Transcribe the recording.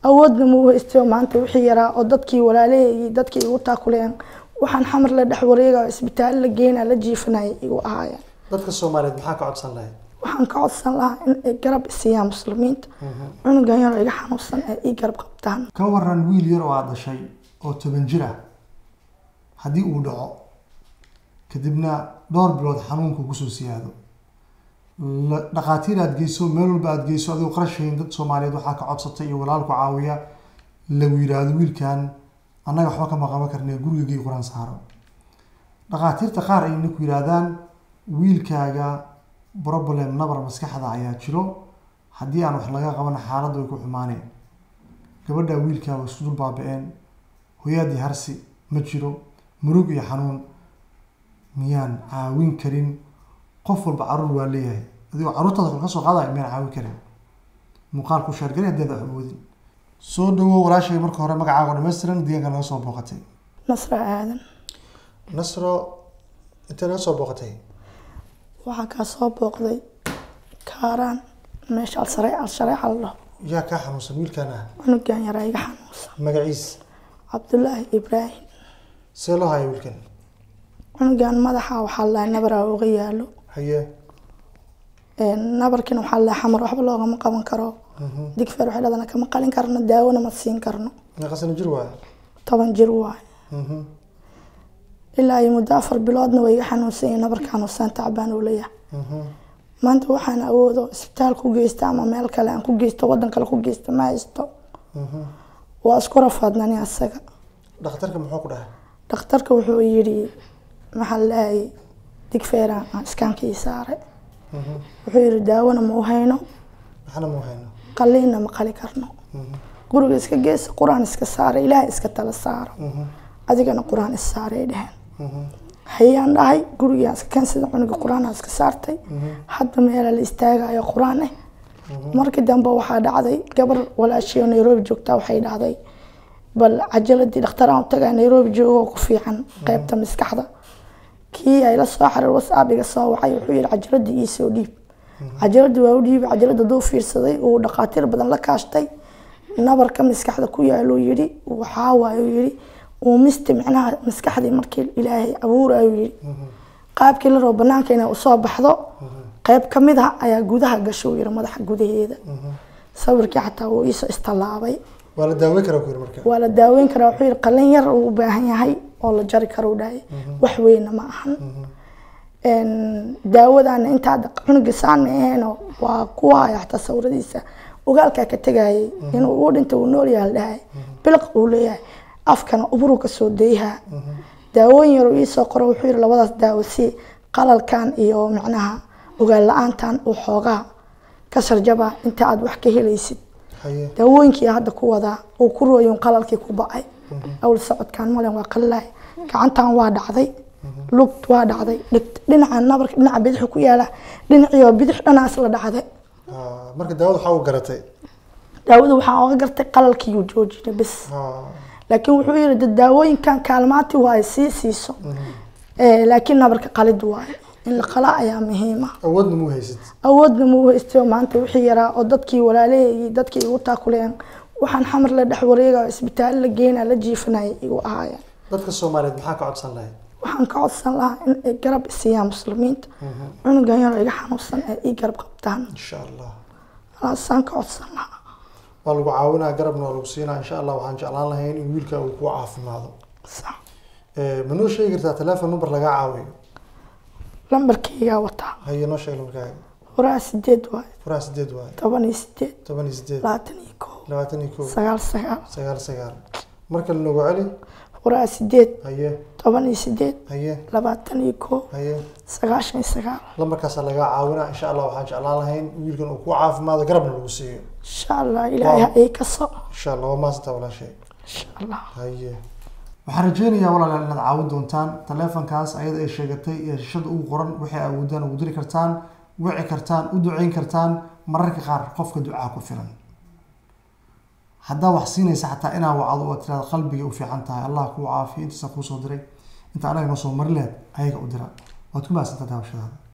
awoodna muu haystayo maanta wixii yaraa oo dadkii walaalahaygi dadkii igu taakuleen waxaan xamar la dhex wareega isbitaal la geynaa la jiifanaya igu ahaayeen dadka soomaaliyeed maxaa ka codsan lahayd waxaan ka codsan lahaa in ay garab isiiyaan muslimiinta cunugan yaroo iga xanuunsan ee ii garab qabtaan ka waran wiil yar oo aad dhashay oo toban jir ah haddii uu dhaco kadibna dhowr bilood xanuunku kusoo siyaado la- dhakhaatiir aad geyso meel walba aad geyso adigoo qarashayn dad soomaaliyeed waxaa ka codsatay iyo walaalku caawiya lagu yidhaahdo wiilkan annaga waxba kama qaban karne gurigii qur-aan saaro dhakhaatiirta qaar ayna ku yidhaahdaan wiilkaaga problem nabar maskaxda ayaa jiro haddii aan wax laga qaban xaaladdu way ku xumaaneen gabadha wiilkaa way isku dul baaba-een hoyaadii harsi ma jiro murug iyo xanuun miyaan caawin karin qof walba caruur waa leeyahay adigoo carruurtaada kale ka soo qaadaya miyaan caawin karin muuqaalku sheergari haddeed wax awoodin soo dhawow walaashay marka hore magacaaga dhammaystiran deegaanka naga soo booqatay nasra aadan nasro intee naga soo booqatay waxaa kaa soo booqday kaaraan meesha alsare alshareexa la dhaho yaa kaa xanuunsan wiilkaan ah cunugan yaraa iga xanuunsan magaciis cabdulaahi ibraahim see loo haya wiilkan cunugan madaxa waxaa la nabaraa uga yaalo haye nabarkina waxaa la xamar waxba loogama qaban karo digfeer waxay dhadana kama qalin karno daawona ma siin karno meeqa sano jir waaya toban jir waaye ilaa iyo muddo afar biloodna way iga xanuunsan yihiin nabarkaan usaan tacbaan uu leeyahay maanta waxaan awoodo isbitaal ku geysta ama meel kale aan ku geysto wadan kale ku geysta ma haysto waa isku rafaadnani asaga dhakhtarka muxuu ku dhahay dhakhtarka wuxuu yidhi maxaa lahay digfeeraan aan iskaankii saaray wuxuu yidhi daawona ma u hayno maxana muu hayno qaliinna ma qali karno guriga iska geesa qur-aan iska saaray ilaahay iska tala saaro adigana qur-aan is saaray dheheen hayaan dhahay gurigaan iska kansada cunuga qur-aan iska saartay hadba meela la istaagayo qur-aan eh markii dambe waxaa dhacday gabar walaashii oo nairobi joogtaa waxay dhahday bal cajaladii dhakhtar aan u tagaa nairobi joogoo ku fiican qeybta maskaxda kii ay la soo xariir whatsapp iga soo wacay wuxuu yidhi cajaladii iisoo dhiib cajaladii waa u dhiibay cajalada duu fiirsaday uu dhakhaatiir badan la kaashtay nabarka maskaxda ku yaaluu yidhi waxaa waaye uu yidhi uu mista micnaha maskaxdii markii ilaahay abuurayuu yidhi qaabkii la rabo banaanka inay usoo baxdo qeyb ka mid ah ayaa gudaha gasho uu yidhi madaxa gudaheeda sawirkii xataa wuu iisoo istallaabay waa la daaweyn karaa ku yiri marka waa la daaweyn karaa wuxuu yidhi qalin yar uu u baahan yahay oo la jari karo u dhahay wax weyna ma ahan daawadana intaa cunuga saan ma aheeno waa kuwa haya xataa sawiradiisa ogaalkaa ka tegayay inuu uu dhinta uu nool yahay la dhahay biliq uu leeyahay afkana uburuu ka soo dayhaa daawooyin yar uu iisoo qoro wuxuu yidhi labadaas daawo si qalalkan iyo micnaha ogaal la-aantan uu xoogaa ka sharjaba inta aad wax ka helaysid haye daawooyinkii hadda ku wadaa uu ku rooyin qalalkii ku ba-ay awl socodkaan malen waa qalilahay gacantan waa dhacday lugt waa dhacday dhigt dhinaca nabarka dhinaca bidixu ku yaala dhinaciioo bidix dhanaas la dhacday Ah, marka daawada waxaa u garatay daawada waxaa oga gartay qalalkiiyuu joojinay bis Ah, laakiin wuxuu yidhi dad daawooyinkan kaalmaati waaye sii siiso Eh, laakiin nabarka qalid waaye in la qala ayaa muhiima awoodna muu haysid awoodna muu haystayo maanta wixii yaraa oo dadkii walaalahaygi dadkii igu taakuleen waxaan xamar la dhex wareega isbitaal la geynaa la jiifanaya igu ahaayeen dadka soomaaliyeed maxaa ka codsan lahayd waxaan ka codsan lahaa in ay garab isiiyaan muslimiinta cunugan yaroo iga xanuunsan ee ii garab qabtaan insha allah alaasaan ka codsan lahaa waa lagu caawinaa garabna waa lagu siinaa insha allah waxaan jeclaan lahayn in wiilka uu ku caafimaado sax Eh, ma noo sheegi kartaa telephone number lagaa caawiyo lambarkaygaa wataa haye noo sheeg lambarkaaga furaha sideed waaye furaha sideed waaye toban iyo sideed toban iyo sideed labaatan iyo koo labaatan iyo kow sagaal sagaal sagaal sagaal marka lanogu celi furaha sideed haye toban iyo sideed haye labaatan iyo koo haye sagaashan iyo sagaal lambarkaasaa lagaa caawinaa insha allah waxaan jeclaan lahayn wiilkan uu ku caafimaado garabna lagu siiyo insha allah ilaahay ha ii kaso insha allah waa maasanta walaashay insha allah haye waxaan rajeynayaa walaalayaal inaad caawin doontaan taleefankaas ayada ay sheegatay iyo shashada ugu qoran waxay awoodaan ugu diri kartaan wici kartaan u duceyn kartaan mararka qaar qofka ducaa ku filan haddaa wax siinaysa xataa inaa wacdo oo tiraada qalbiga u fiican tahay allah kuu caafiyo intaasa kuu soo diray inta anaga noo soo mari lehed ayaga u dira waad ku mahadsantaa daawashadaada